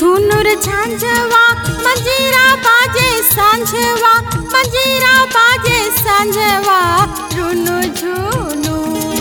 झुनुर झांझवा मंजीरा बाजे सांझवा मंजीरा बाजे सांझवा रुनु झुनु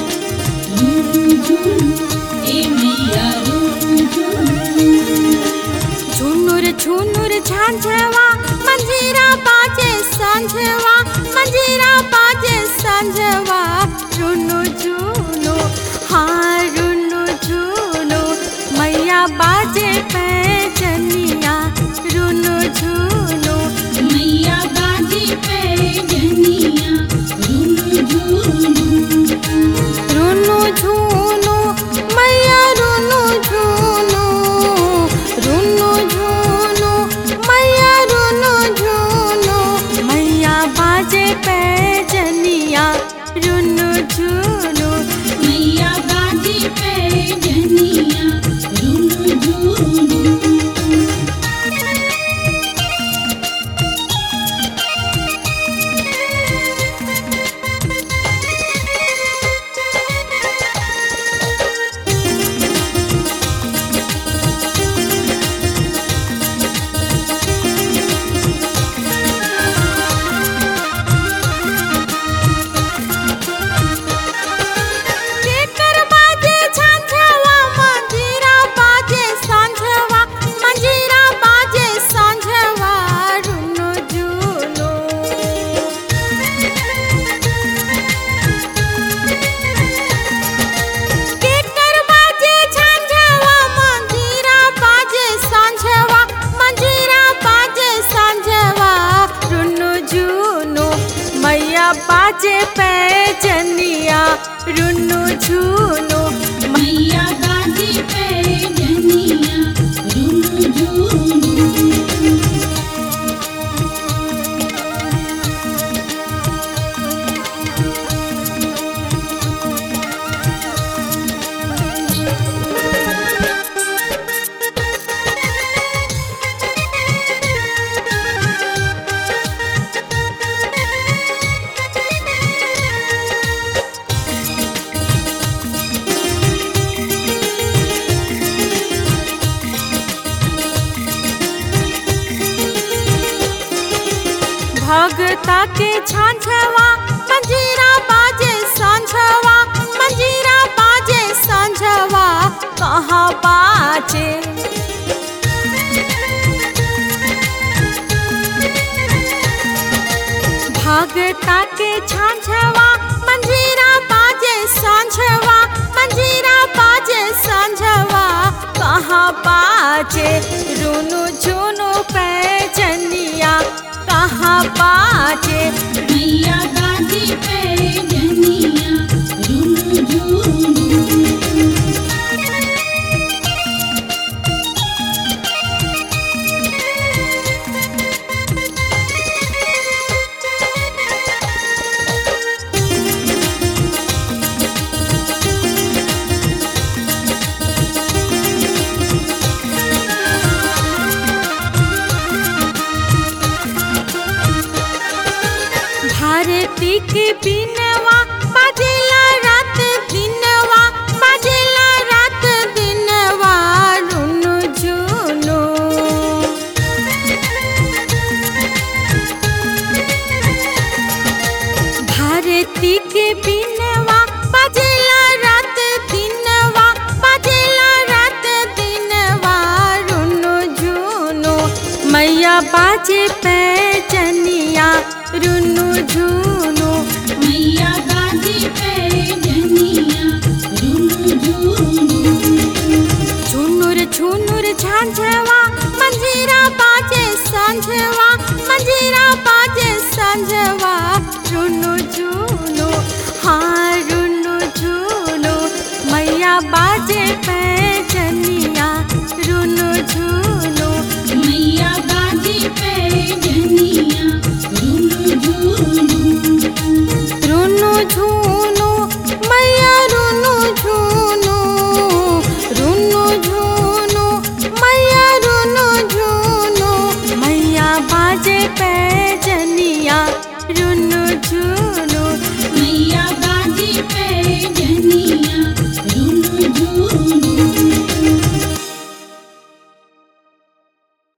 झुनुर झुनुर झांझवा मंजीरा बाजे सांझवा मंजीरा बाजे सांझवा रुनु झुनु हाँ रुनु झुनु मैया बाजे पैजनिया रुनु झुनु मैया बाजी पे जनिया रुनु झुनु रुनु झुनु मैया रुनु झुनु रुनु झुनु मैया रुनु झुनु मैया बाजे पैजनिया रुनु झुनु मैया बाजी पे जनिया रुनु झुनु केकर बाजे झांझवा मंजीरा बाजे सांझवा मंजीरा बाजे सांझवा रुनु झुनु केकर बाजे झांझवा मंजीरा बाजे सांझवा मंजीरा बाजे सांझवा रुनु झुनु मैया बाजे पैजनिया रुनु झुनु मैया बाजी पे जनिया रुनु झुनु भगता के झांझवा मंजीरा बाजे सांझवा मंजीरा बाजे सांझवा कहाँ बाजे भगता के झांझवा मंजीरा बाजे सांझवा मंजीरा बाजे सांझवा कहाँ बाजे रुनु झुनु पैजनिया कहाँ बाजे मैया बाजी पे जनिया रुनु झुनु भारती के बिनवा बाजेला रात दिनवा बाजेला रात दिनवा रुनु झुनु भारती के बिनवा बाजेला रात दिनवा बाजेला रात दिनवा रुनु झुनु मैया बाजे पैजनिया रुनु झुनु मैया बाजी पे जनिया रुनु झुनु